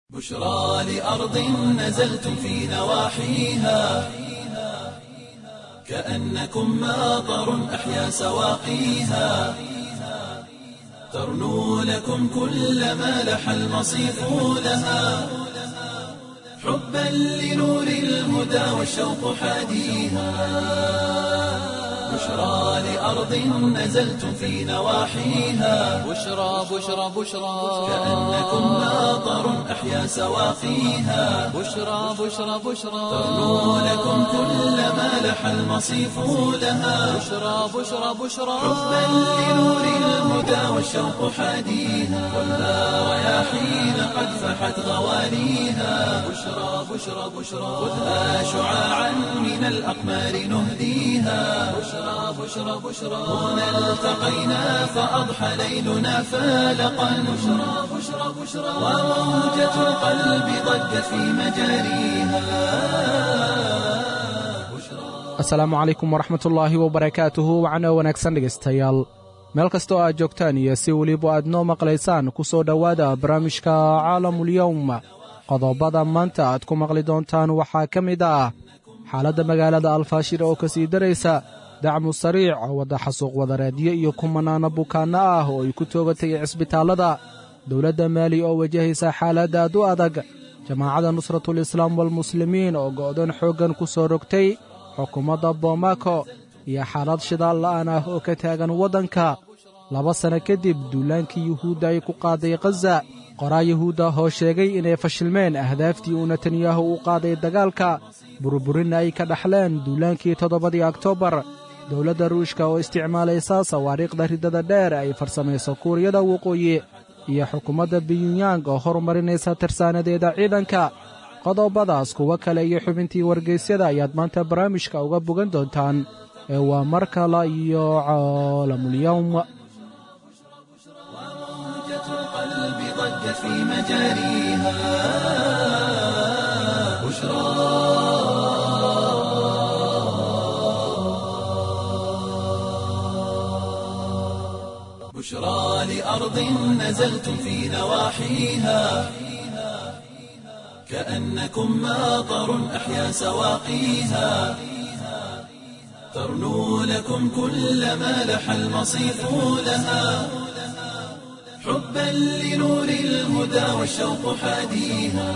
بشرى لأرض نزلتم في نواحيها كأنكم ماطر أحيا سواقيها ترنو لكم كل ما لح المصيف لها حبا لنور الهدى والشوق حاديها بشرى لأرض نزلتم في نواحيها بشرى بشرى بشرى كأنكم ماطر أحيا سواقيها بشرى بشرى بشرى ترنو لكم كل ما لح المصيف لها بشرى بشرى بشرى حبا لنور الهدى والشوق حاديها والنار رياحين قد فحت غوانيها بشرى بشرى بشرى خذها شعاعا من الأقمار نهديها بشرى بشرى بشرى هنا التقينا فأضحى ليلنا فالقا بشرى بشرى بشرى وموجة القلب ضجت في مجاريها asalaamu calaykum waraxmatullaahi wabarakaatuhu wacno wanaagsan dhegaystayaal meel kastoo aad joogtaan iyo si weliba aad noo maqlaysaan ku soo dhowaada barnaamijka caalamulyowm qodobada maanta aad ku maqli doontaan waxaa ka mid ah xaaladda magaalada alfaashir oo ka sii daraysa dacmu sariic wadda xasuuq wadareedyo iyo kumanaana bukaanno ah oo ay ku toogatay cisbitaallada dowladda maali oo wajahaysa xaalad aad u adag jamaacadda nusratulislaam walmuslimiin oo go'doon xooggan ku soo rogtay xukuumadda boomako iyo xaalad shidaal la'aan ah oo ka taagan waddanka laba sanno kadib duulaankii yuhuudda ay ku qaaday khaza qoraa yuhuudda oo sheegay inay fashilmeen ahdaaftii uu netanyahu u qaaday dagaalka burburinna ay ka dhaxleen duulaankii toddobadii oktoobar dowladda ruushka oo isticmaalaysa sawaariikhda riddada dheer ay farsamayso kuuriyada waqooyi iyo xukuumadda biyunyang oo horumarinaysa tirsaanadeeda ciidanka qodobadaas kuwo kale iyo xubintii wargaysyada ayaad maanta barnaamijka uga bogan doontaan ee waa mar kale iyo caalamulyowm موجة القلب ضجت في مجاريها بشرى بشرى لأرض نزلتم في نواحيها كأنكم ماطر أحيا سواقيها ترنو لكم كل ما لح المصيف لها حبا لنور الهدى والشوق حاديها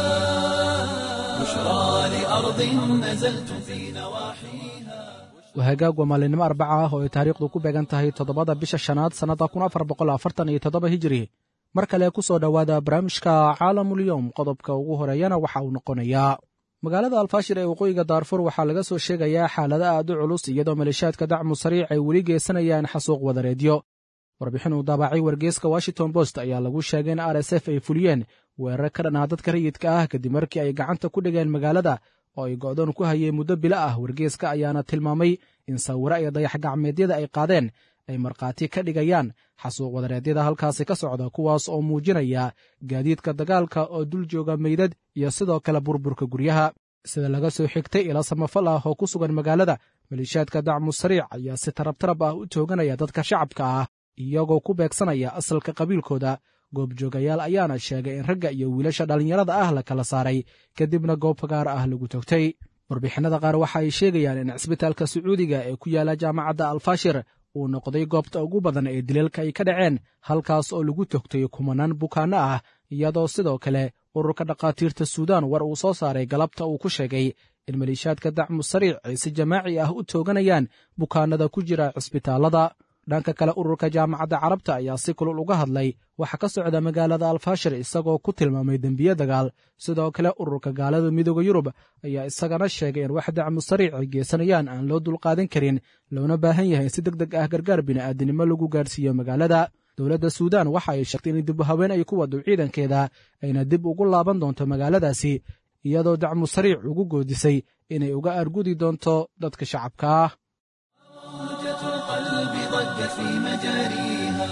بشرى لأرض نزلتم في نواحيها wahagaag waa maalinimo arbaca ah oo ay taariikhdu ku beegan tahay toddobada bisha shanaad sannadda kun afar boqol afartan iyo toddoba hijiri mar kale ku soo dhowaada barnaamijka caalamulyowm qodobka ugu horeeyana waxa uu noqonayaa magaalada alfaashir ee waqooyiga daarfur waxaa laga soo sheegayaa xaalada aad u culus iyadoo maleeshaadka dacmu sariic ay weli geysanayaan xasuuq wadareedyo warbixin uu daabacay wargeeska washington post ayaa lagu sheegay in r s f ay fuliyeen weerar ka dhan ah dadka rayidka ah kadib markii ay gacanta ku dhigeen magaalada oo ay go'doon ku hayeen muddo bilo ah wargeeska ayaana tilmaamay in sawiro iyo dayax gacmeedyada ay qaadeen ay markhaati ka dhigayaan xasuuq wadareedyada halkaasi ka socda kuwaas oo muujinaya gaadiidka dagaalka oo dul jooga meydad iyo sidoo kale burburka guryaha sida laga soo xigtay ila samafal ah oo ku sugan magaalada maleeshaadka dacmu sariic ayaa si tarabtarab ah u tooganaya dadka shacabka ah iyagoo ku beegsanaya asalka qabiilkooda goobjoogayaal ayaana sheegay in ragga iyo wiilasha dhallinyarada ah la kala saaray kadibna goob fagaar ah lagu togtay warbixinada qaar waxa ay sheegayaan in cisbitaalka sacuudiga ee ku yaala jaamacadda alfaashir uu noqday goobta ugu badan ee dileelka ay ka dhaceen halkaas oo lagu togtay kumanaan bukaanno ah iyadoo sidoo kale ururka dhakhaatiirta suudaan war uu soo saaray galabta uu ku sheegay in maleeshaadka dacmu sariic ay si jamaaci ah u tooganayaan bukaanada ku jira cisbitaallada dhanka kale ururka jaamacadda carabta ayaa si kulul uga hadlay waxa ka socda magaalada alfaashir isagoo ku tilmaamay dembiye dagaal sidoo kale ururka gaalada midooda yurub ayaa isagana sheegay in wax dacmu sariic ay geysanayaan aan loo dulqaadan karin loona baahan yahay in si deg deg ah gargaar bini'aadinimo lagu gaarhsiiyo magaalada dowladda suudaan waxa ay sheegtay in dib haween ay ku wado ciidankeeda ayna dib ugu laaban doonto magaaladaasi iyadoo dacmu sariic ugu goodisay inay uga argudi doonto dadka shacabka ah موجة القلب ضجت في مجاريها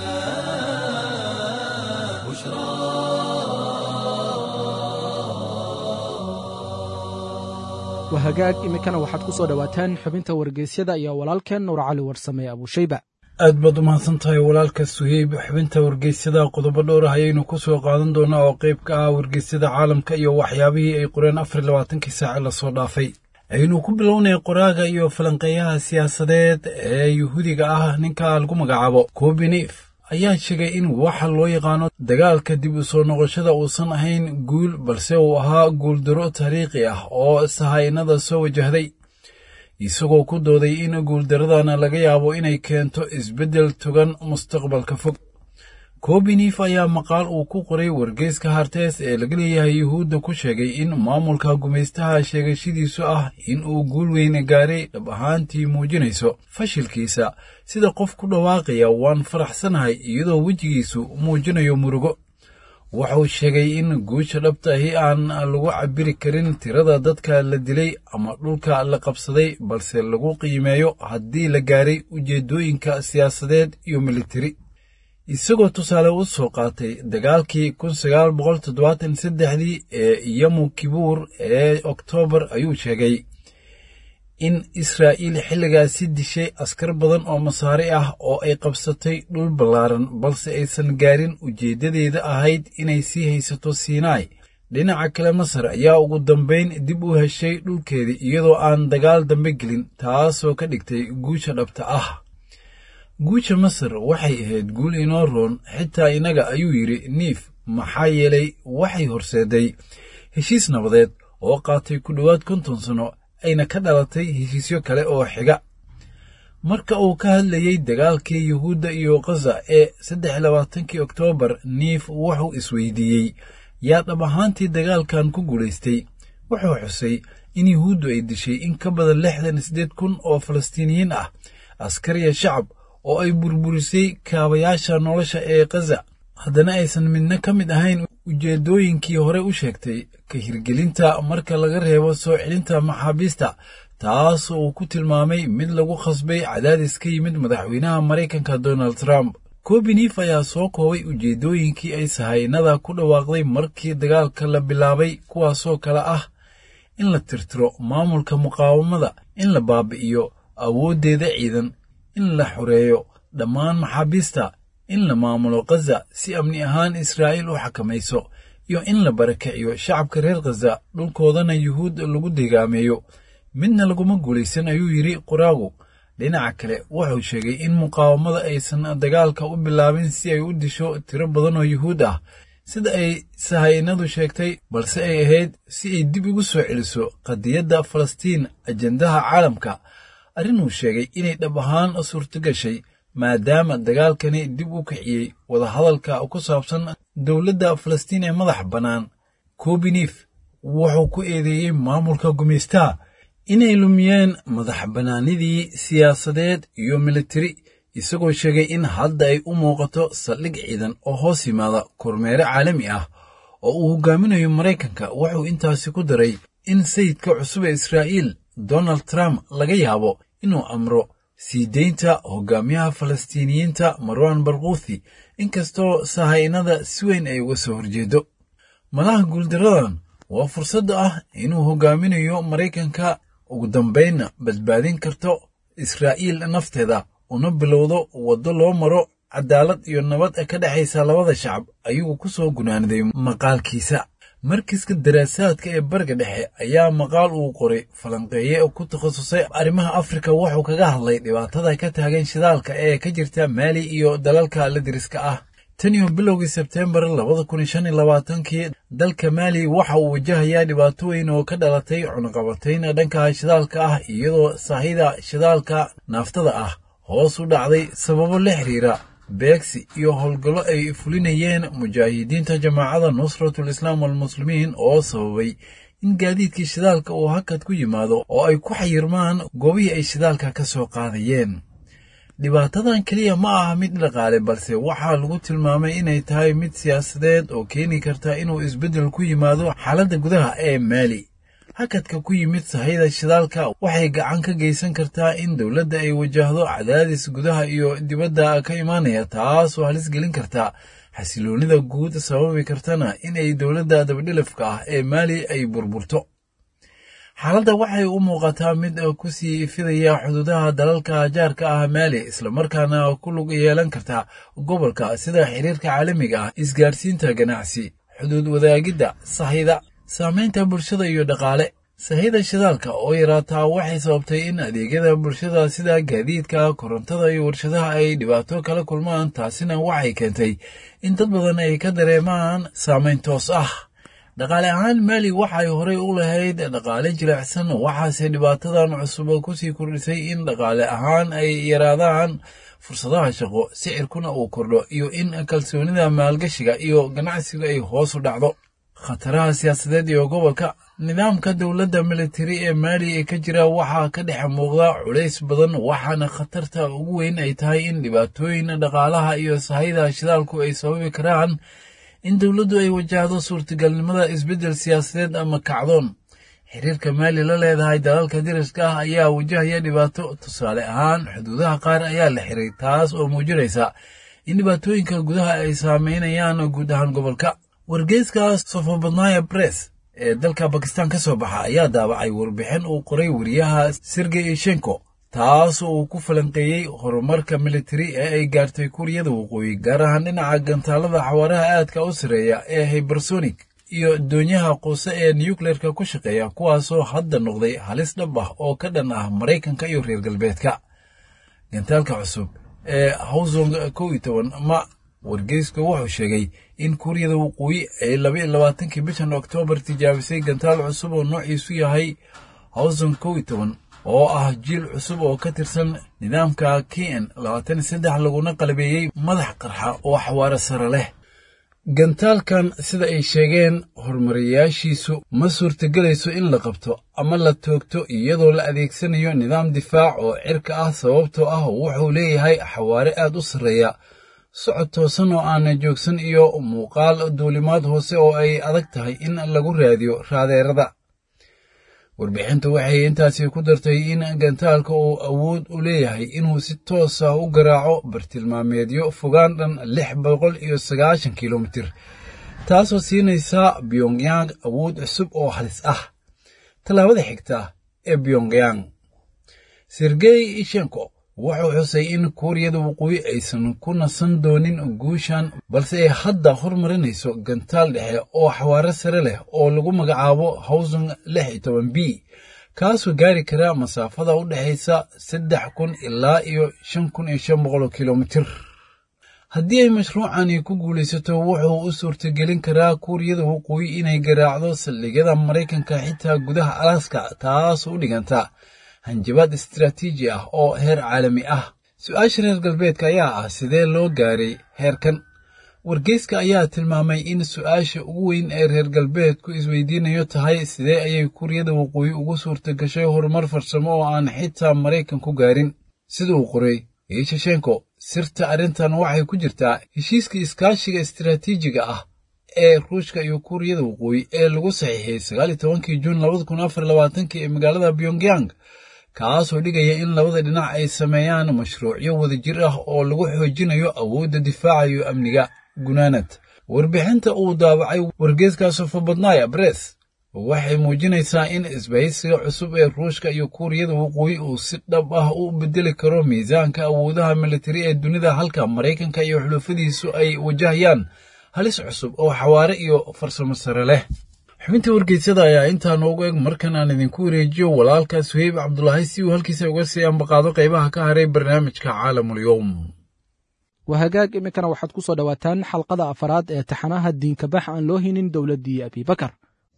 بشرى wahagaag iminkana waxaad ku soo dhowaataan xubinta wargeysyada iyo walaalkeen nuur cali warsame abuushayba aad baad u mahadsan tahay walaalka suheyb xubinta wargeysyada qodobo dhowr ah ayaynu ku soo qaadan doonaa oo qayb ka ah wargeysyada caalamka iyo waxyaabihii ay qoreen afar iyo labaatankii saace lasoo dhaafay aynu ku bilownay qoraaga iyo falanqeeyaha siyaasadeed ee yuhuudiga ah ninka lagu magacaabo kobinif ayaa sheegay in waxa loo yaqaano dagaalka dib u soo noqoshada uusan ahayn guul balse uu ahaa guuldaro taariikhi ah oo sahaynada soo wajahday isagoo ku dooday in guuldaradana laga yaabo inay keento isbeddel togan mustaqbalka fog kobinif ayaa maqaal uu ku qoray wargeyska hartees ee laga leeyahay yuhuudda ku sheegay in maamulka gumaystaha sheegashadiisu ah in uu guul weyne gaaray dhab ahaantii muujinayso fashilkiisa sida qof ku dhawaaqaya waan faraxsanahay iyadoo wejigiisu muujinayo murugo wuxuu sheegay in guusha dhabta ahi aan lagu cabiri karin tirada dadka la dilay ama dhulka la qabsaday balse lagu qiimeeyo haddii la gaaray ujeeddooyinka siyaasadeed iyo militari isagoo tusaale u soo qaatay dagaalkii kun sagaal boqol toddobaatan saddexdii ee yamu kibuur ee oktoobar ayuu sheegay in israa'iil xilligaasi dishay askar badan oo masaari ah oo ay qabsatay dhul ballaaran balse aysan gaarin ujeeddadeeda ahayd inay sii haysato siinaai dhinaca kale masar ayaa ugu dambayn dib u heshay dhulkeedii iyadoo aan dagaal dambe gelin taasoo ka dhigtay guusha dhabta ah guusha masar waxay ahayd guul inoo roon xitaa innaga ayuu yidhi niif maxaa yeelay waxay horseeday heshiis nabadeed oo qaatay ku dhowaad konton sanno ayna ka dhalatay heshiisyo kale oo xiga marka uu ka hadlayey dagaalkii yuhuudda iyo khaza ee saddex labaatankii oktoobar niif wuxuu isweydiiyey yaa dhab ahaantii dagaalkan ku guulaystay wuxuu xusay in yuhuuddu ay dishay in ka badan lixdan siddeed kun oo falastiiniyiin ah askariya shacab oo ay burburisay kaabayaasha nolosha ee khaza haddana aysan midna ka mid ahayn ujeeddooyinkii hore u sheegtay ka hirgelinta marka laga reebo soo celinta maxaabiista taas uu ku tilmaamay mid lagu khasbay cadaadis ka yimid madaxweynaha maraykanka donald trump kobinif ayaa soo koobay ujeeddooyinkii ay sahaynada ku dhawaaqday markii dagaalka la bilaabay kuwaasoo kale ah in la tirtiro maamulka muqaawamada in la baabi'iyo awooddeeda ciidan in la xoreeyo dhammaan maxaabiista in la maamulo khaza si amni ahaan israa'iil u xakamayso iyo in la barakiciyo shacabka reer khaza dhulkoodana yuhuud lagu degaameeyo midna laguma guulaysan ayuu yidhi qoraagu dhinaca kale wuxuu sheegay in muqaawamada aysan dagaalka u bilaabin si ay u disho tiro badan oo yuhuud ah sida ay sahaynadu sheegtay balse ay ahayd si ay dib ugu soo celiso qadiyadda falastiin ajendaha caalamka arrinuu sheegay inay dhab ahaan suurto gashay maadaama dagaalkani dib u kiciyey wadahadalka ku saabsan dowladda falastiin ee madax bannaan kobinif wuxuu ku eedeeyey maamulka gumaystaha inay lumiyeen madax bannaanidii siyaasadeed iyo militari isagoo sheegay in hadda ay u muuqato saldhig ciidan oo hoos yimaada kormeere caalami ah oo uu hogaaminayo maraykanka wuxuu intaasi ku daray in sayidka cusub ee israa'iil donald trump laga yaabo inuu amro sii deynta hogaamiyaha falastiiniyiinta marwan barkuuthi inkastoo sahaynada si weyn ay uga soo horjeedo malaha guuldaradan waa fursadda ah inuu hogaaminayo maraykanka ugu dambaynna badbaadin karto israa'iil nafteeda una bilowdo waddo loo maro cadaalad iyo nabad ka dhexaysa labada shacab ayuu ku soo gunaaniday maqaalkiisa markiska daraasaadka ee bariga dhexe ayaa maqaal uu qoray falanqeeye ku takhasusay arrimaha afrika wuxuu kaga hadlay dhibaatada ka taagan shidaalka ee ka jirta maali iyo dalalka la diriska ah tan iyo bilowgii sebteembar labada kun shan iyo labaatankii dalka maali waxa uu wajahayaa dhibaato weyn oo ka dhalatay cunaqabatayn dhanka shidaalka ah iyadoo sahida shidaalka naaftada ah hoos u dhacday sababo la xiriira beegsi iyo howlgallo ay fulinayeen mujaahidiinta jamaacada nusratul islaam walmuslimiin oo sababay in gaadiidkii shidaalka uu hakad ku yimaado oo ay ku xayirmaan goobihii ay shidaalka ka soo qaadayeen dhibaatadan keliya ma aha mid dhaqaale balse waxaa lagu tilmaamay inay tahay mid siyaasadeed oo keeni karta inuu isbeddel ku yimaado xaaladda gudaha ee maali hakadka ku yimid sahayda shidaalka waxay gacan ka geysan kartaa in dowladda ay wajahdo cadaadis gudaha iyo dibadda ka imaanaya taasoo halis gelin karta xasiloonnida guud sababi kartana in ay dowladda dabadhilifka ah ee maali ay burburto xaaladda waxay u muuqataa mid ku sii fidaya xuduudaha dalalka jaarka ah maali islamarkaana ku lug yeelan karta gobolka sida xiriirka caalamiga ah isgaarsiinta ganacsi xuduud wadaagidda sahayda saamaynta bulshada iyo dhaqaale sahayda shidaalka oo yaraataa waxay sababtay in adeegyada bulshada sida gaadiidka korontada iyo warshadaha ay dhibaato kala kulmaan taasina waxay keentay in dad badan ay ka dareemaan saamayn toos ah dhaqaale ahaan maali waxay horey u lahayd dhaqaale jilicsan waxaase dhibaatadan cusub kusii kordhisay in dhaqaale ahaan ay yaraadaan fursadaha shaqo sicirkuna uu kordho iyo in kalsoonida maalgashiga iyo ganacsiga ay hoos u dhacdo khataraha siyaasadeed iyo gobolka nidaamka dowladda militari ee maali ee ka jira waxaa ka dhex muuqda culays badan waxaana khatarta ugu weyn ay tahay in dhibaatooyin dhaqaalaha iyo sahayda shidaalku ay sababi karaan in dowladdu ay wajahdo suurtagalnimada isbeddel siyaasadeed ama kacdoon xiriirka maali la leedahay dalalka dariska ah ayaa wajahaya dhibaato tusaale ahaan xuduudaha qaar ayaa la xiray taas oo muujinaysa in dhibaatooyinka gudaha ay saameynayaan guud ahaan gobolka wargeyska sofobadnaya bress ee dalka bakistan ka soo baxa ayaa daabacay warbixin uu qoray wariyaha sergey ishenko taas oo uu ku falanqeeyey horumarka militari ee ay gaartay kuuriyada waqooyi gaar ahaan dhinaca gantaalada xawaaraha aadka u sarreeya ee hybersonic iyo doonyaha quuse ee nukleerka ku shaqeeya kuwaasoo hadda noqday halis dhab ah oo ka dhan ah maraykanka iyo reer galbeedka gantaalka cusub ee hawsong kow iyo toban ma wargeysku wuxuu sheegay in kuuriyada waqooyi ay labaiyo labaatankii bishan oktoobar tijaabisay gantaal cusub oo noociisu yahay hawsong kow iyo toban oo ah jiil cusub oo ka tirsan nidaamka kn labaatan iyo saddex laguna qalabeeyey madax qarxa oo xawaaro sare leh gantaalkan sida ay sheegeen horumariyaashiisu ma suurtagelayso in la qabto ama la toogto iyadoo la adeegsanayo nidaam difaac oo cirka ah sababtoo ah wuxuu leeyahay xawaare aad u sarreeya socod toosan oo aana joogsan iyo muuqaal duulimaad hoose oo ay adag tahay in lagu raadiyo raadeerada warbixintu waxay intaasi ku dartay in gantaalka uu awood u leeyahay inuu si toos ah u garaaco bartilmaameedyo fogaan dhan lix boqol iyo sagaashan kilomitir taasoo siinaysa pyongyang awood cusub oo halis ah tallaabada xigta ee pyongyang sergey ishenko wuxuu xusay in kuuriyada waqooyi aysan ku nasan doonin guushan balse ay hadda hormarinayso gantaal dhexe oo xawaaro sare leh oo lagu magacaabo hawsong lix iyo toban b kaasoo gaari kara masaafada u dhexaysa saddex kun ilaa iyo shan kun iyo shan boqol kilomitir haddii ay mashruucani ku guulaysato wuxuu u suurtagelin karaa kuuriyada waqooyi inay garaacdo saldhigyada maraykanka xitaa gudaha alaska taas u dhiganta hanjabaad istaraatiiji ah oo heer caalami ah su-aasha reer galbeedka ayaa ah sidee loo gaaray heerkan wargeyska ayaa tilmaamay in su-aasha ugu weyn ee reer galbeedku isweydiinayo tahay sidee ayay kuuriyada waqooyi ugu suurta gashay horumar farsamo oo aan xitaa maraykan ku gaarin sida uu qoray ishashenko sirta arrintan waxay ku jirtaa heshiiska iskaashiga istaraatiijiga ah ee ruushka iyo kuuriyada waqooyi ee lagu saxiixiyey sagaaliyo tobankii juun labada kun afar labaatankii ee magaalada pyongyang kaasoo dhigaya in labada dhinac ay sameeyaan mashruucyo wadajir ah oo lagu xoojinayo awoodda difaaca iyo amniga gunaanad warbixinta uu daabacay wargeeska sofobadnaya bress waxay muujinaysaa in isbahaysiga cusub ee ruushka iyo kuuriyada waqooyi uu si dhab ah u bedeli karo miisaanka awoodaha militari ee dunida halka maraykanka iyo xulufadiisu ay wajahayaan halis cusub oo xawaare iyo farsamo sare leh xubinta wargeysyada ayaa intaa noogu eg markan aan idinku wareejiyo walaalka suheyb cabdulaahi si uu halkiisa uga sii ambaqaado qaybaha ka haray barnaamijka caalamulyoom waa hagaag iminkana waxaad ku soo dhowaataan xalqada afaraad ee taxanaha diinkabax aan loo hinin dowladdii abibakar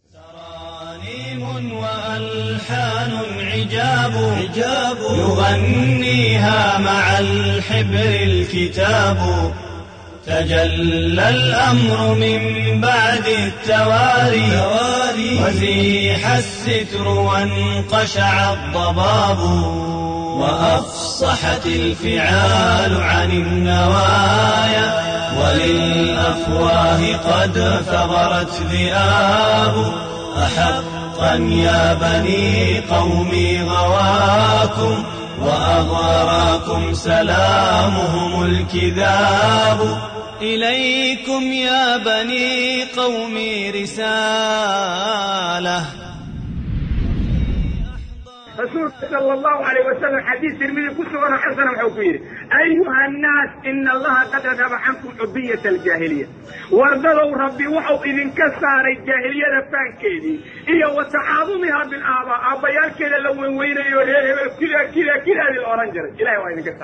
وألحان عجاب عجاب يغنيها مع الحبر الكتاب تجلى الأمر من بعد التواري وزيح الستر وانقشع الضباب وأفصحت الفعال عن النوايا وللأفواه قد ثغرت ذئاب أحقا يا بني قومي غواكم وأغراكم سلامهم الكذاب إليكم يا بني قومي رسالة rasuulka sala allahu calayh wasalam xadiis tirmidi ku suganoo xasana wuxuu ku yidhi ayuha annaas ina allaha qad adhaba cankum cubiyata aljaahiliya wardadow rabbi wuxuu idinka saaray jaahiliyada faankeedii iyo wa tacaadumiha bilaabaa aabbayaalkeeda la weynweynayo reer hebel kida kida kidaadii la odhan jiray ilahay waa idinka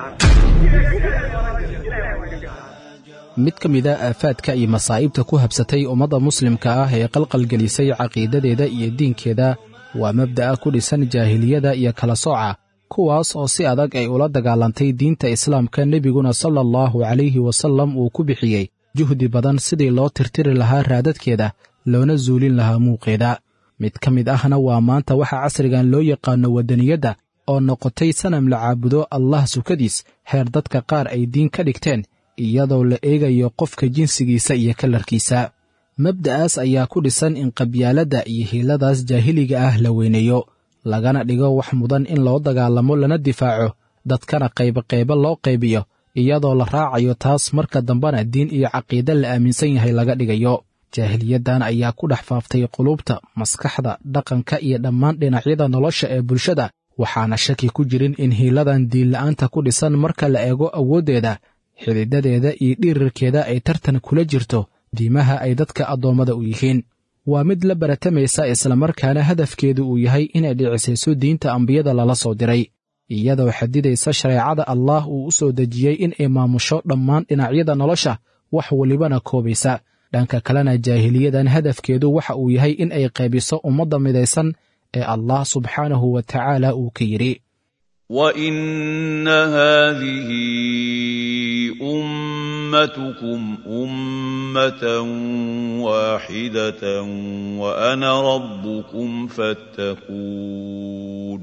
saaray mid ka mid a aafaadka iyo masaa'ibta ku habsatay ummadda muslimka ah ee qalqalgelisay caqiidadeeda iyo diinkeeda waa mabda'a ku dhisan jaahiliyada iyo kala sooca kuwaas oo si adag ay ula dagaalantay diinta islaamka nebiguna sala allahu calayhi wasallam uu ku bixiyey juhdi badan sidii loo tirtiri lahaa raadadkeeda loona zuulin lahaa muuqeeda mid ka mid ahna waa maanta waxa casrigan loo yaqaano waddaniyadda oo noqotay sanam la caabudo allah sukadiis heer dadka qaar ay diin ka dhigteen iyadoo la eegayo qofka jinsigiisa iyo kalarkiisa mabda'aas ayaa ku dhisan in qabyaaladda iyo hiiladaas jaahiliga ah la weyneeyo lagana dhigo wax mudan in loo dagaalamo lana difaaco dadkana qayboqaybo loo qaybiyo iyadoo la raacayo taas marka dambena diin iyo caqiide la aaminsan yahay laga dhigayo jaahiliyaddan ayaa ku dhex faaftay qulubta maskaxda dhaqanka iyo dhammaan dhinacyada nolosha ee bulshada waxaana shaki ku jirin in hiiladan diinla'aanta ku dhisan marka la eego awooddeeda xididadeeda iyo dhirirkeeda ay tartan kula jirto diimaha ay dadka addoommada u yihiin waa mid la baratamaysa islamarkaana hadafkeedu uu yahay inay dhicisayso diinta ambiyada lala soo diray iyadoo xadidaysa shareecada allaah uu u soo dejiyey in ay maamusho dhammaan dhinacyada nolosha wax welibana koobaysa dhanka kalena jaahiliyadan hadafkeedu waxa uu yahay in ay qaybiso ummadda midaysan ee allah subxaanahu wa tacaala uu ka yidhi وان هذه امتكم امه واحده وانا ربكم فاتقون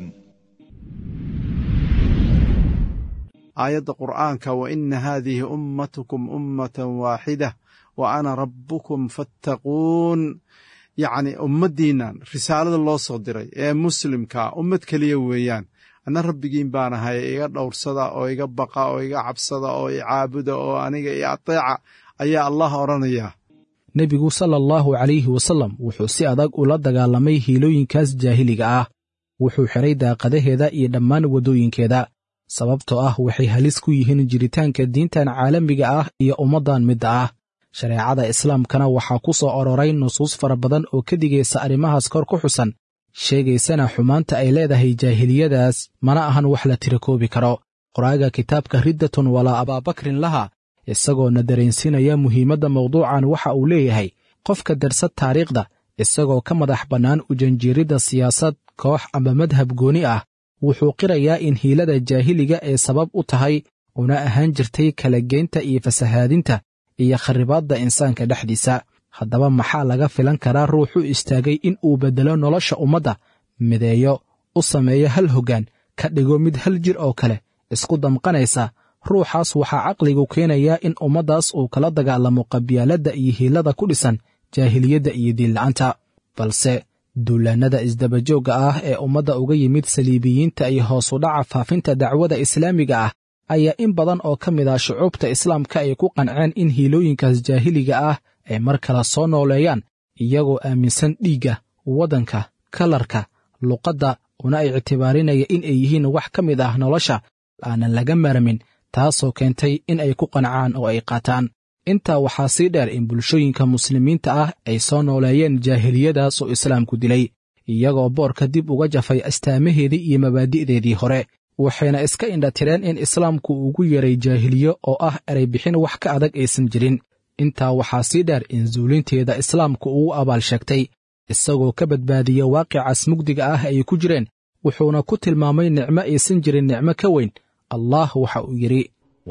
aayadda qur'aanka wa ina haadihi ummatukum ummatan waaxida wa ana rabbukum fattaquun yacni ummaddiinnan risaalada loo soo diray ee muslimkaa ummad keliya weeyaan anna rabbigiin baan ahay iga dhowrsada oo iga baqa oo iga cabsada oo i caabuda oo aniga i ateeca ayaa allah odhanayaa nebigu sala allahu calayhi wasallam wuxuu si adag ula dagaalamay hiilooyinkaas jaahiliga ah wuxuu xidhay daaqadaheeda iyo dhammaan waddooyinkeeda sababtoo ah waxay halis ku yihiin jiritaanka diintan caalamiga ah iyo ummaddan midda ah shareecada islaamkana waxaa ku soo ororay nusuus fara badan oo ka digaysa arrimahaas kor ku xusan sheegaysana xumaanta ay leedahay jaahiliyadaas mana ahan wax la tirakoobi karo qoraaga kitaabka riddatun walaa abaabakrin laha isagoona dareensinaya muhiimadda mawduucan waxa uu leeyahay qofka darsad taariikhda isagoo ka madax bannaan ujanjiiridda siyaasad koox ama madhab gooni ah wuxuu qirayaa in hiilada jaahiliga ay sabab u tahay una ahaan jirtay kala geynta iyo fasahaadinta iyo kharribaadda insaanka dhexdiisa haddaba maxaa laga filan karaa ruux u istaagay in uu beddelo nolosha ummadda mideeyo u sameeyo hal hoggaan ka dhigo mid hal jir oo kale isku damqanaysa ruuxaas waxaa caqligu keenayaa in ummaddaas uu kala dagaalamo qabyaaladda iyo hiilada ku dhisan jaahiliyadda iyo diinla'aanta balse duulaannada isdabajoogga ah ee ummadda uga yimid saliibiyiinta iyo hoos u dhaca faafinta dacwada islaamiga ah ayaa in badan oo ka mid ah shucuubta islaamka ay ku qanceen in hiilooyinkaas jaahiliga ah ay mar kale soo nooleeyaan iyagoo aaminsan dhiigga waddanka kalarka luqadda una ictibaarinaya in ay yihiin wax ka mid ah nolosha aanan laga maarmin taasoo keentay in ay ku qancaan oo ay qaataan intaa waxaa sii dheer in bulshooyinka muslimiinta ah ay soo nooleeyeen jaahiliyadaas oo islaamku dilay iyagoo boorka dib uga jafay astaamaheedii iyo mabaadi'deedii hore waxayna iska indhatireen in islaamku ugu yeray jaahiliyo oo ah erey bixin wax ka adag aysan jirin intaa waxaa sii dheer in zuulinteeda islaamku ugu abaal sheegtay isagoo ka badbaadiya waaqicaas mugdiga ah ay ku jireen wuxuuna ku tilmaamay nicmo aysan jirin nicmo ka weyn allah waxa uu yidhi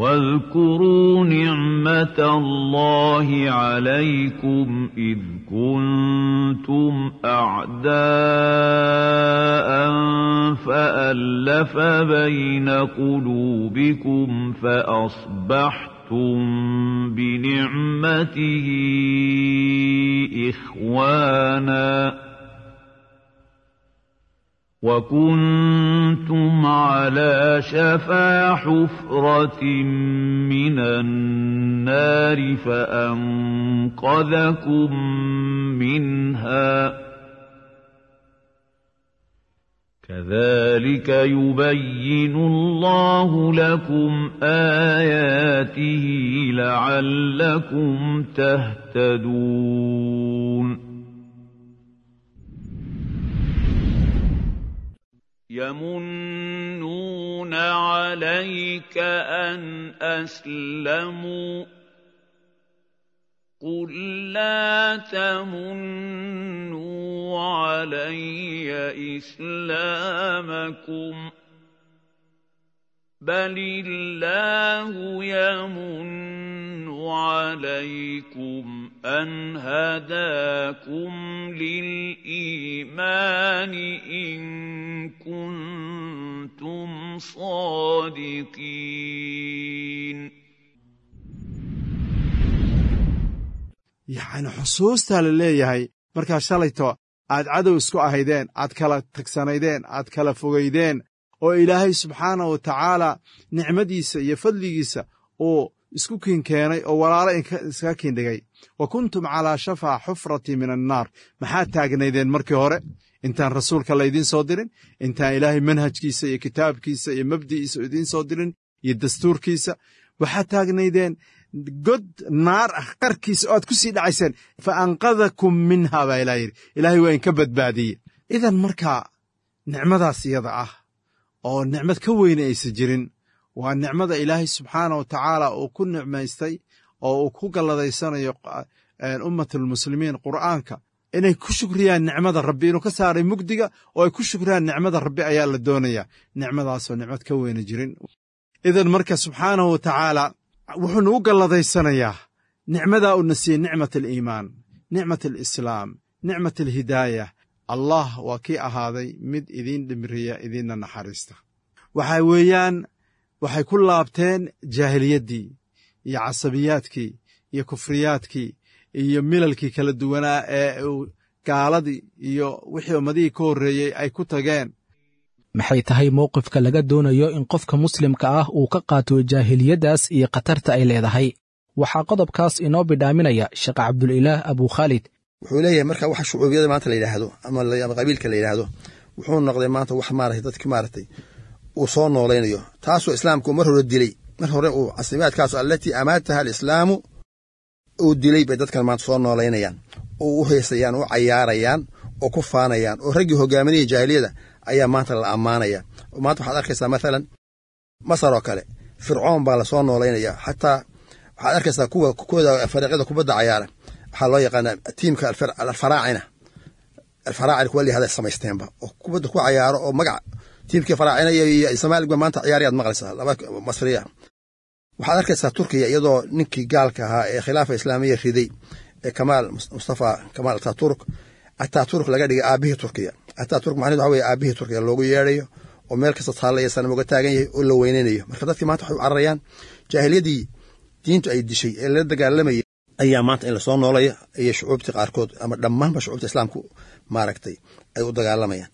واذكروا نعمة الله عليكم إذ كنتم أعداء فألف بين قلوبكم فأصبحتم بنعمته إخواناً وكنتم على شفا حفرة من النار فأنقذكم منها كذلك يبين الله لكم آياته لعلكم تهتدون يمنون عليك أن أسلموا قل لا تمنوا علي إسلامكم بل الله يمن عليكم أن هداكم للإيمان إن كنتم صادقين yacni xusuustaa la leeyahay markaa shalayto aad cadow isku ahaydeen aad kala tagsanaydeen aad kala fogaydeen oo ilaahay subxaana wa tacaala nicmadiisa iyo fadligiisa uu isku kiin keenay oo walaalo iskaga kiindhigay wa kuntum calaa shafaa xufrati min annaar maxaad taagnaydeen markii hore intaan rasuulka laydiin soo dirin intaan ilaahay manhajkiisa iyo kitaabkiisa iyo mabdi'iisa idiin soo dirin iyo dastuurkiisa waxaad taagnaydeen god naar ah qarkiisa oo aad ku sii dhacayseen fa anqadakum minha baa ilaa yidhi ilaahay waa inka badbaadiye idan markaa nicmadaas iyada ah oo nicmad ka weyne aysan jirin waa nicmada ilaahay subxaana wa tacaala uu ku nicmaystay oo uu ku galladaysanayo ummatulmuslimiin qur'aanka inay ku shukriyaan nicmada rabbi inuu ka saaray mugdiga oo ay ku shukriyaan nicmada rabbi ayaa la doonayaa nicmadaasoo nicmad ka weyne jirin idan marka subxaanahu wa tacaala wuxuu nagu galladaysanayaa nicmadaa uuna siiyey nicmat aliimaan nicmat alislaam nicmat alhidaaya allah waa kii ahaaday mid idiin dhimriya idiinna naxariista waxa weeyaan waxay ku laabteen jaahiliyaddii iyo casabiyaadkii iyo kufriyaadkii iyo milalkii kala duwanaa ee uu gaaladii iyo wixii ummadihii ka horreeyey ay ku tageen maxay tahay mowqifka laga doonayo in qofka muslimka ah uu ka qaato jaahiliyaddaas iyo khatarta ay leedahay waxaa qodobkaas inoo bidhaaminaya sheekh cabdulilaah abukhaalid wuxuu leeyahay marka waxa shucuubiyada maanta la yidhaahdo ama qabiilka la yidhaahdo wuxuu noqday maanta wax maarata dadki maaragtay uu soo noolaynayo taasoo islaamku mar hore dilay mar hore uu casimaadkaas allatii amaataha alislaamu uu dilay bay dadkan maanta soo noolaynayaan oo u heesayaan u cayaarayaan oo ku faanayaan oo raggii hogaaminaya jaahiliyada ayaa maanta la ammaanaya oo maanta waxaad arkaysaa mathalan masar oo kale fircoon baa lasoo noolaynaya xataa waxaad arkaysaa kuwa kooda fariiqyada kubadda cayaara waxaa loo yaqaanaa tiimka alfaraacina alfaraacina kuwa layihahda samaysteenba oo kubadda ku cayaaro oo magac tiimkii faraacina iyo somaaligba maanta ciyaariyaad maqlaysaa laba masriya waxaad arkaysaa turkiya iyadoo ninkii gaalka ahaa ee khilaafa islaamiya riday ee kamaal mustafa kamaal ataturk ataturk laga dhigay aabihii turkiya ataturk macnahedu waxa weye aabihii turkiya loogu yeedhayo oo meel kasta taallaya sanam uga taagan yahay oo la weynaynayo marka dadkii maanta waxay u cararayaan jaahiliyadii diintu ay dishay ee la dagaalamayay ayaa maanta in lasoo noolaya iyo shucuubtii qaarkood ama dhammaanba shucuubta islaamku maaragtay ay u dagaalamayaan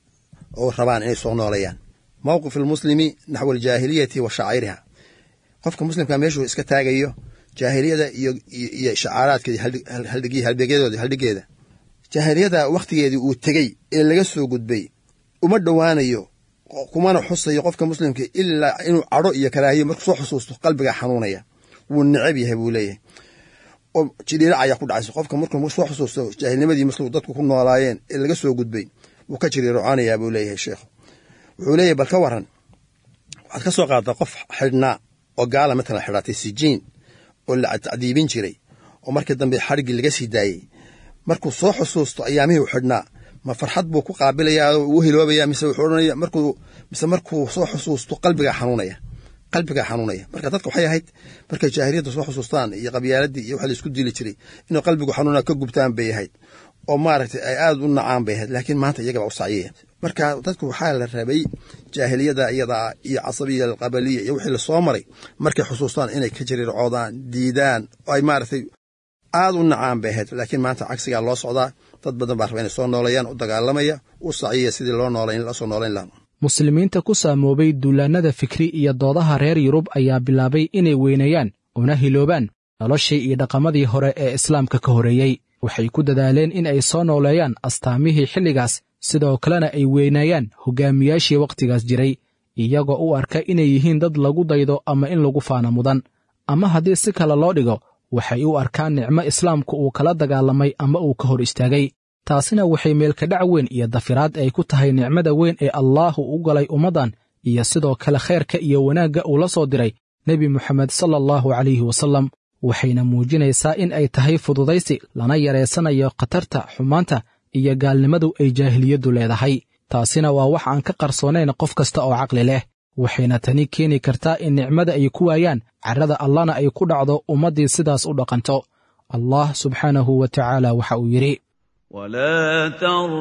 oo rabaan inay soo noolayaan mowqif almuslimi naxwa aljaahiliyati wa shacairiha qofka muslimka meeshuu iska taagayo jaahiliyada iyo shacaaraadkeeda halbeegyadooda haldhigeeda jaahiliyada wakhtigeedii uu tegey ee laga soo gudbay uma dhowaanayo kumana xusayo qofka muslimka ilaa inuu cadho iyo karaahiyo markuu soo xusuusto qalbiga xanuunaya wuu necab yahay buu leeyahay oo jidhiirac ayaa ku dhacaysa qofka markuu soo xusuusto jaahilnimadii muslim dadku ku noolaayeen ee laga soo gudbay wuu ka jiriiroconayaa buu leeyahay sheekhu wuxuu leeyahay bal ka waran waxaad ka soo qaaddaa qof xidhnaa oo gaala matalan xidhaatay sijiin oo la tacdiibin jiray oo markii dambe xadhiggii laga sii daayey markuu soo xusuusto ayaamihii u xidhnaa ma farxad buu ku qaabilayaa oo uu hiloobaya mise wuxuu odhanaya markuu mise markuu soo xusuusto qalbigaa xanuunaya qalbigaa xanuunaya marka dadka waxay ahayd markay jaahiliyadda soo xusuustaan iyo qabyaaladii iyo waxa la isku dili jiray inuu qalbigu xanuuna ka gubtaan bay ahayd oo maaragtay ay aada u nacaan bay ahayd laakiin maanta iyagaba u sacyaya marka dadku waxaa la rabay jaahiliyada iyadaa iyo casabiya alqabaliya iyo wixii lasoo maray markay xusuustaan inay ka jiriircoodaan diidaan oo ay maaragtay aada u nacaan bay ahayd laakiin maanta cagsigaa loo socdaa dad badan baa raba inay soo noolayaan u dagaalamaya u sacyaya sidii loo noolayn lasoo noolayn lahaa muslimiinta ku saamoobay duulaannada fikri iyo doodaha reer yurub ayaa bilaabay inay weyneeyaan una hiloobaan noloshii iyo dhaqamadii hore ee islaamka ka horreeyey waxay ku dadaaleen in ay soo nooleeyaan astaamihii xilligaas sidoo kalena ay weynaayaan hoggaamiyaashii wakhtigaas jiray iyagoo u arka inay yihiin dad lagu daydo ama in lagu faana mudan ama haddii si kale loo dhigo waxay u arkaan nicmo islaamku uu kala dagaalamay ama uu ka hor istaagay taasina waxay meelkadhac weyn iyo dafiraad ay ku tahay nicmada weyn ee allaahu u galay ummaddan iyo sidoo kale khayrka iyo wanaagga uu la soo diray nebi moxamed sala allahu calayhi wasallam waxayna muujinaysaa in ay tahay fududaysi lana yareysanayo khatarta xumaanta iyo gaalnimadu ay jaahiliyaddu leedahay taasina waa wax aan ka qarsoonayn qof kasta oo caqli leh waxayna tani keeni kartaa in nicmada ay ku waayaan carrada allana ay ku dhacdo ummaddii sidaas u dhaqanto allah subxaanahu wa tacaala waxa uu yidhi ولا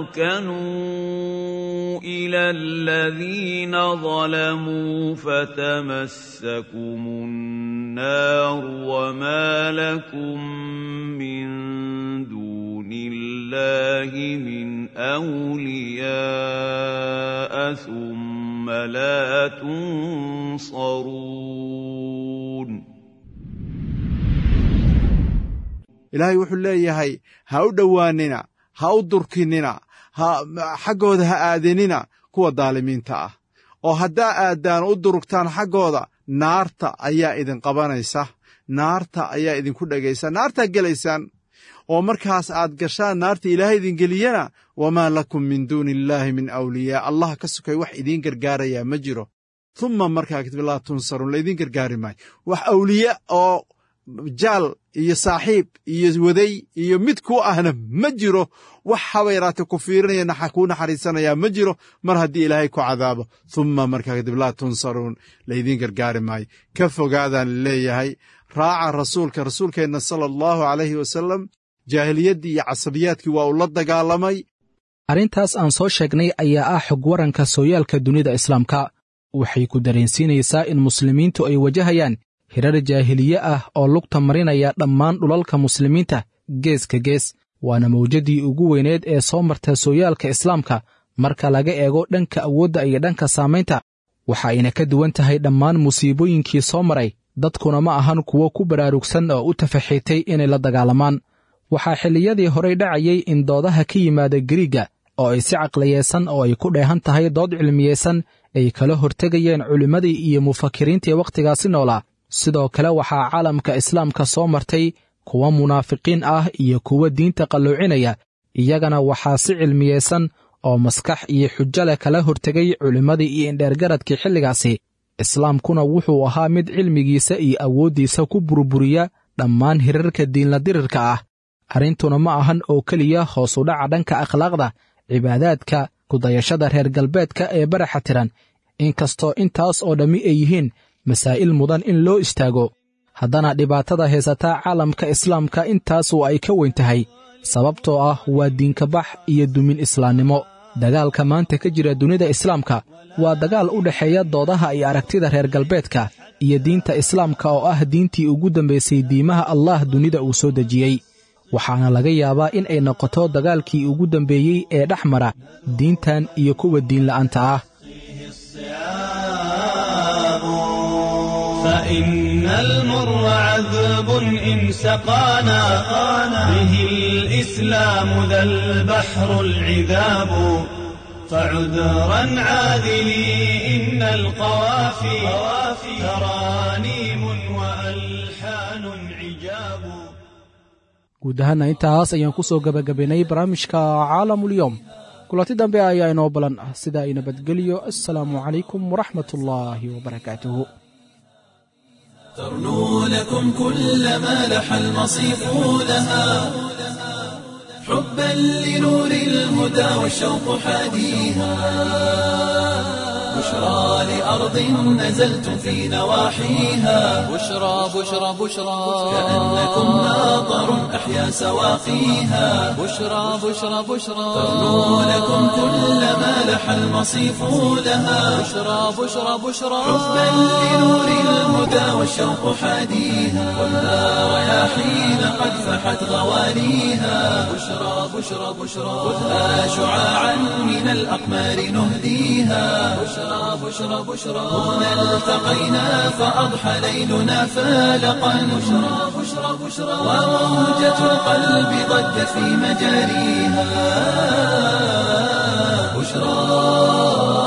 تركنوا الى الذين ظلموا فتمسكم النار وما لكم من دون الله من اولياء ثم لا تنصرون ilaahay wuxuu leeyahay ha u dhowaanina ha u durkinina ha xaggooda ha aadinina kuwa daalimiinta ah oo haddaa aaddaan u durugtaan xaggooda naarta ayaa idin qabanaysa naarta ayaa idinku dhegaysa naartaa gelaysaan oo markaas aad gashaan naarta ilaahay idin geliyana wamaa lakum min duuni illaahi min awliyaa allah ka sukay wax idiin gargaarayaa ma jiro humma markaa kadib laa tunsaruun laydin gargaari maayo wax awliye oo jaal iyo saaxiib iyo waday iyo mid ku ahna ma jiro wax haba yaraate ku fiirinaya kuu naxariisanayaa ma jiro mar haddii ilaahay ku cadaabo humma markaa kadib laa tunsaruun laydiin gargaari maayo ka fogaadaan leeyahay raaca rasuulka rasuulkeenna sala allahu calayhi wasalam jaahiliyaddii iyo casabiyaadkii waa uu la dagaalamay arrintaas aan soo sheegnay ayaa ah xog waranka sooyaalka dunida islaamka waxay ku dareensiinaysaa in muslimiintu ay wajahayaan hirar jaahiliye ah oo lugta marinaya dhammaan dhulalka muslimiinta geeska gees waana mawjaddii ugu weyneed ee soo marta sooyaalka islaamka marka laga eego dhanka awoodda iyo dhanka saamaynta waxa ayna ka duwan tahay dhammaan musiibooyinkii soo maray dadkuna ma ahan kuwo ku baraarugsan oo u tafaxiitay inay la dagaalamaan waxaa xilliyadii horey dhacayay in doodaha ka yimaada gariigga oo ay si caqliyeesan oo ay ku dheehan tahay dood cilmiyeysan ay kala hortegayeen culimmadii iyo mufakiriintii wakhtigaasi noolaa sidoo kale waxaa caalamka islaamka soo martay kuwa munaafiqiin ah iyo kuwa diinta qalloocinaya iyagana waxaa si cilmiyeysan oo maskax iyo xujo leh kala hortegay culimmadii iyo indheergaradkii xilligaasi islaamkuna wuxuu ahaa mid cilmigiisa iyo awooddiisa ku burburiya dhammaan hirarka diinla dirirka ah arrintuna ma ahan oo keliya hoosu dhaca dhanka akhlaaqda cibaadaadka kudayashada reer galbeedka ee baraxa tiran inkastoo intaas oo dhammi ay yihiin masaa'il mudan in loo istaago haddana dhibaatada haysataa caalamka islaamka intaas oo ay ka weyn tahay sababtoo ah waa diinkabax iyo dumin islaamnimo dagaalka maanta ka jira dunida islaamka waa dagaal u dhexeeya doodaha iyo aragtida reer galbeedka iyo diinta islaamka oo ah diintii ugu dambaysay diimaha allah dunida uu soo dejiyey waxaana laga yaabaa in ay noqoto dagaalkii ugu dambeeyey ee dhex mara diintan iyo kuwa diinla'aanta ah فإن المر عذب إن سقانا به الإسلام ذا البحر العذاب فعذرا عاذلي إن القوافي ترانيم وألحان عجاب guud ahaana intaas ayaan ku soo gebagabaynay barnaamijka caalamulyoom kulanti dambe ayaa inoo balan ah sidaa i nabadgeliyo assalaamu calaykum waraxmat ullaahi wabarakaatuhu ترنو لكم كل ما لح المصيف لها حبا لنور الهدى والشوق حاديها بشرى لأرض نزلتم في نواحيها بشرى بشرى بشرى كأنكم ناظر أحيا سواقيها بشرى بشرى بشرى ترنو لكم كل ما لح المصيف لها بشرى بشرى بشرى حبا لنور الهدى والشوق حاديها ولا رياحين قد فحت غوانيها بشرى بشرى بشرى خذها شعاعا من الأقمار نهديها بشرى بشرى بشرى هنا التقينا فأضحى ليلنا فالقا بشرى بشرى بشرى وموجة القلب ضجت في مجاريها بشرى